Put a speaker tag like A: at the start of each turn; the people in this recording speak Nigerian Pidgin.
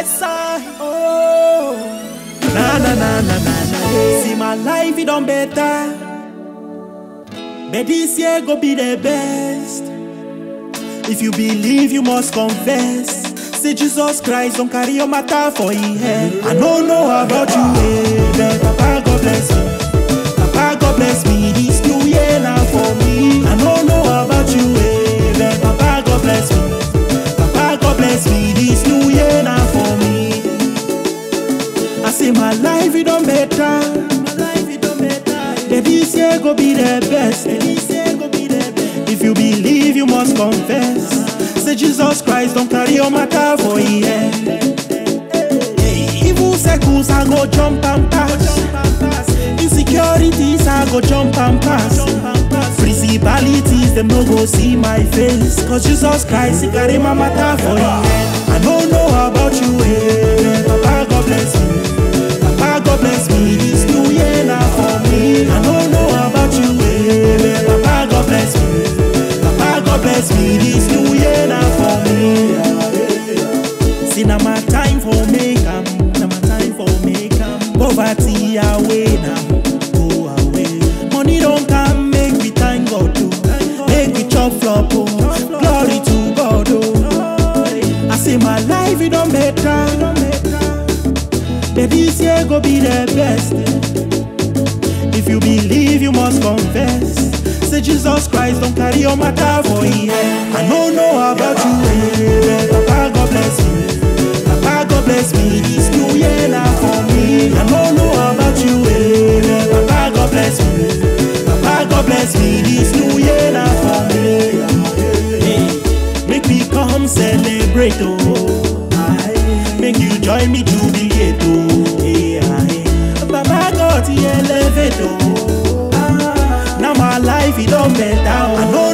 A: sign. Oh, na na na na na na. yeah. See my life, it done better. But this year go be the best. If you believe, you must confess. Say Jesus Christ don't carry your matter for your head. I don't know about you, eh, but Papa God bless me. Papa God bless me. This new year now for me. I don't know about you, eh, but Papa God bless me. Papa God bless me. This new year now for me. I say my life it don't better. My life it don't better. Yeah, this year go be the best. Yeah, this year go be the best. If you believe, you must confess. Say Jesus Christ don't carry your matter for your head. Hey, evil circles I go jump and pass. Insecurities I go jump and pass. Principalities them no go see my face. Cause Jesus Christ he carry my matter for your head. I don't know about you, eh? Papa God bless me. Papa God bless me. This new year now for me. I don't know about you, eh? Papa God bless me. Papa God bless me. This new year now for me. See now my time for make am, now my time for make am. Poverty away now, go away. Money don't come, make we thank God too. Make we chop flop oh, glory to God oh. I say my life it don't better. That this year go be the best. If you believe, you must confess. Say Jesus Christ don't carry your matter for your head. I don't know about you, eh, but Papa God bless me. Papa God bless me. This new year now for me. I don't know about you, eh, but Papa God bless me. Papa God bless me. This new year now for me. Hey, make me come celebrate, oh. Aye. Make you join me jubilate, oh. Hey, aye. Baba God, he elevate, oh. Ah, Now my life, it don't better, oh. I know